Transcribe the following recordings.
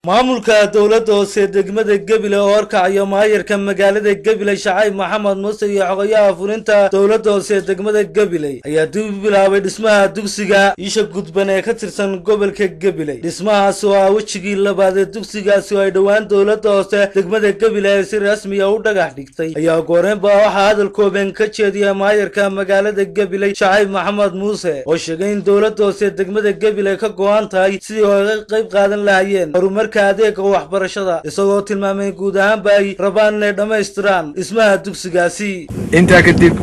maamulka dowladda hoose degmada gebile oo horkacaya maayarka magaalada gebile shacayb maxamed muuse iyo xogayaha fulinta dowladda hoose degmada gebile ayaa dib u bilaabay dhismaha dugsiga isha gudban ee ka tirsan gobolka gebile dhismahaasi oo ah wejigii labaad ee dugsigaasi oo ay dhowaan dowladda hoose degmada gebile ee si rasmiya u dhagax dhigtay ayaa gooreenba waxaa hadal kooban ka jeediya maayarka magaalada gebile shacayb maxamed muuse oo sheegay in dowladda hoose degmada gebile ka go-an tahay sidii oo ay qayb qaadan lahayeen horumarka adeega waxbarashada isagoo tilmaamay guud ahaanba ay rabaan inay dhammaystiraan dhismaha dugsigaasi intaa kadib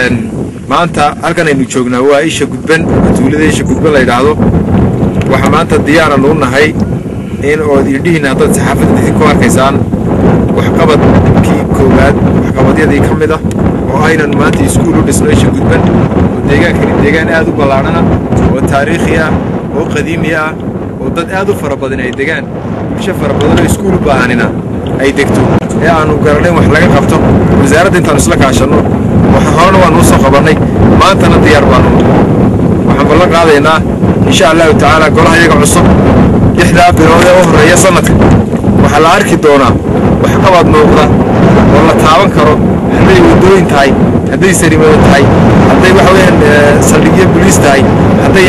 maanta halkan aynu joognaa waa isha gudban tuulada isha gudban la yidhaahdo waxaa maanta diyaaran u nahay in ood idhihiin haddaad saxaafadda idin ku arkaysaan waxqabadkii koowaad waxqabadyadii ka mid ah oo aynan maanta iskuul u dhisno isha gudban oo deegaankani deegaan aad u ballaadhana oo taariikhi ah oo qadiimi ah oo dad aad u fara badan ay degaan bulsho fara badanoo iskuul u baahanina ay degto ee aannu garanayn wax laga qabto wasaaradda intaannu isla kaashanno waxa horena waannu u soo qabannay maantana diyaar baannu waxaan ballan qaadaynaa insha allahu tacaala golaha iyaga cusub lixdaa bilood ee u horreeya sannadka waxaa la arki doonaa waxqabad muuqda oo la taaban karo hadday waddooyin tahay hadday sarimado tahay hadday waxa weeyaan saldhigyo boliis tahay hadday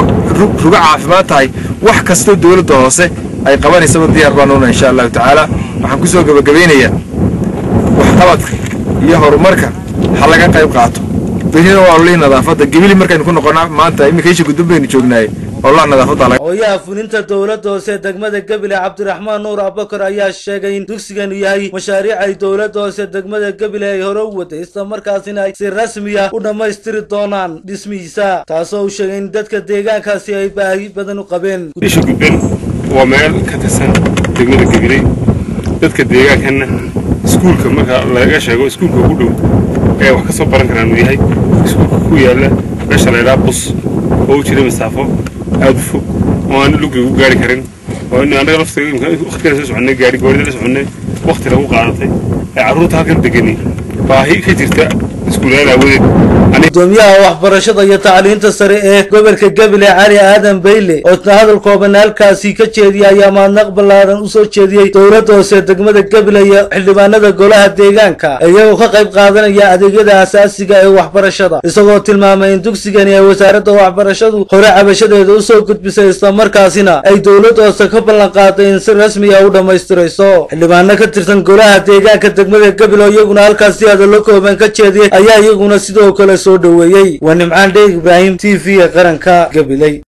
rugo caafimaad tahay wax kastoo dowladda hoose ay qabanaysaba diyaar baanuna insha allahu tacaala waxaan ku soo gebagabaynayaa waxqabadka iyo horumarka ha laga qayb qaato berina waa ololihii nadaafadda gebili markaynu ku noqonnaa maanta iminka isha gudban baynu joognaaye ololaha nadaafadda hooyaha fulinta dowladda hoose degmada gebile cabdiraxmaan nuur abakar ayaa sheegay in dugsiganu yahay mashaariic ay dowladda hoose degmada gebile ay hore u waday isla markaasina ay si rasmiya u dhammaystiri doonaan dhismihiisa taasoo uu sheegay in dadka deegaankaasi ay baahi badan u qabeen isha gudban waa meel ka tirsan degmada gebile dadka deegaankanna iskuulka marka laga sheego iskuulka ugu dhow ee wax ka soo baran karaan uu yahay iskuulka ku yaalla meesha laydhaa bus oo u jira masaafo aad u fog oo aan lugi ugu gaari karin oo in annaga laftiga soo soconnay gaari goorida la soconnay wakhti lagu qaadatay ee carruurta halkan degani baahi ka jirta iskuulaan aawadeed gudoomiyaha waxbarashada iyo tacliinta sare ee gobolka gebile cali aadan bayle oo hadal kooban halkaasi ka jeediyay ayaa maadnaq ballaaran usoo jeediyey dowladda hoose degmada gebile iyo xildhibaanada golaha deegaanka iyagoo ka qayb qaadanaya adeegyada asaasiga ee waxbarashada isagoo tilmaamay in dugsigani ay wasaaradda waxbarashadu hore cabashadeeda usoo gudbisay islamarkaasina ay dowladda hoose ka ballan qaaday in si rasmiya u dhammaystirayso xildhibaano ka tirsan golaha deegaanka degmada gebile oo iyaguna halkaasi hadallo kooban ka jeediyey ayaa iyaguna sidoo kale soo dhoweeyey waa nimcaan dheeg ibraahim t v ee qaranka gabiley